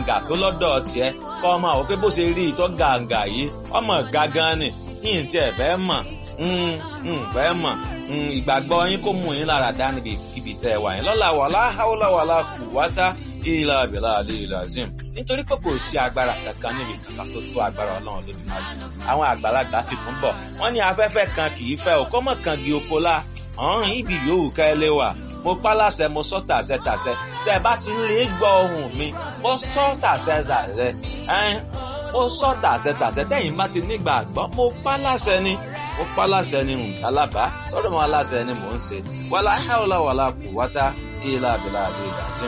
gàǹgà tó lọ́dọ̀ tiẹ̀ kọ́ ọmọ àwọn pé bó ṣe rí ìtọ́ gàǹgà yìí ọmọ gangan ni yìí tí ẹ fẹ́ mọ̀ fẹ́ mọ̀ ìgbàgbọ́ yín kó mú yín lára dá níbi kíbi tẹ́ ẹ wà yín lọ́la wàlá haúlá wàlá kù wátá ìlà àbẹ̀là àlè ìlà zim nítorí pé kò sí agbára kankan níbi kankan tó tó agbára ọlọ́run lójúmọ́ àwọn àgbàlagbà sì tún bọ̀ wọ́n ní afẹ́fẹ́ kan kì í fẹ́ ò kọ́mọ̀ kan di oko la ọ̀hún ibi yòówù ká ẹ lé wa mo pa láṣẹ mo sọ tàṣẹ tàṣẹ tẹ bá ti ń lè gbọ́ ohùn mi mo sọ tàṣẹ tàṣẹ ẹn mo sọ tàṣẹ tàṣẹ tẹ̀yin bá ti nígbàgbọ́ mo pa láṣẹ ni mo pa láṣẹ ni alábàá lọ́dọ̀ mọ́ aláṣẹ ni mò ń ṣe wàlá hàwùlà wàlá kù wátá ìlà àbílà àbí ìdásí